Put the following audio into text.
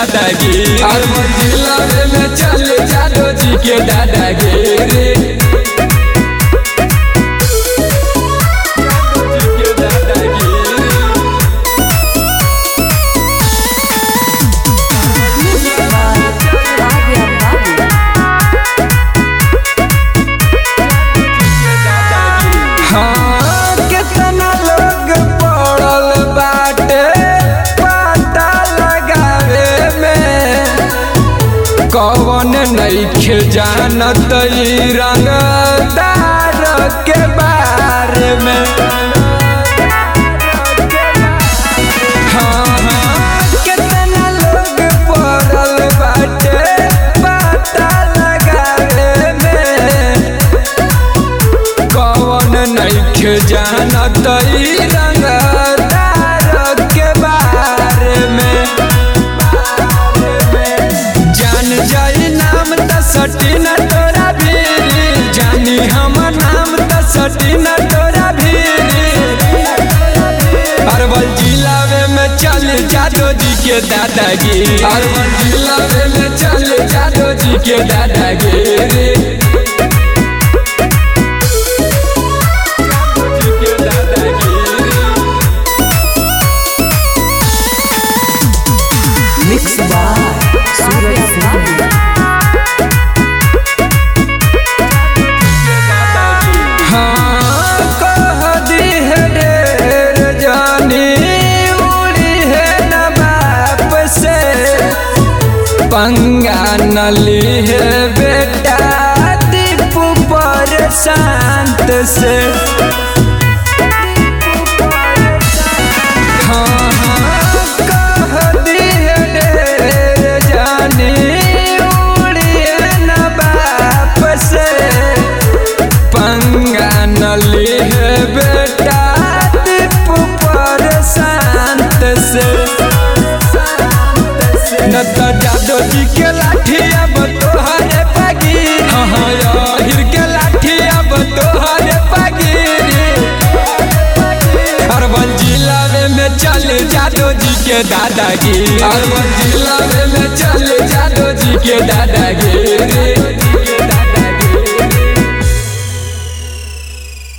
दादागिरी अरवल जिला में चले जादो जी के दादागिरी के दादागिरी हाँ, केतना लोग पड़ल बाटे पता लगावे में कौन नइखे जानत ई रंगदार के बारे में हाँ, हाँ, केतना लोग पड़ल बाटे पता लगावे में कौन नइखे जानत ई रंगदार के बारे में जान जाई नाम त सटी न तोरा भीरी जानी हम नाम त सटी न तोरा भीरी अरवल जिला में चल जादो जी के दादागिरी अरवल जिला में चल जादो जी के दादागिरी के दादागिरी Mixed by Suraj Singh. हाँ, कह दी है ढेर जानी उड़ी है न बाप से पंगा नली है बेटा दीपू पर शांत से हाँ, हाँ, कह दी है ढेर जानी उड़ी है न बाप से पंगा नली है बेटा दीपू पर शांत से न तो जादो जी के लाठी अब तोहरे पगी हाँ हाँ याहिर के लाठी अब तोहरे पगी अरवल जिला में चले जादो जी के दादागिरी अरवल जिला में चले जादो जी के दादागिरी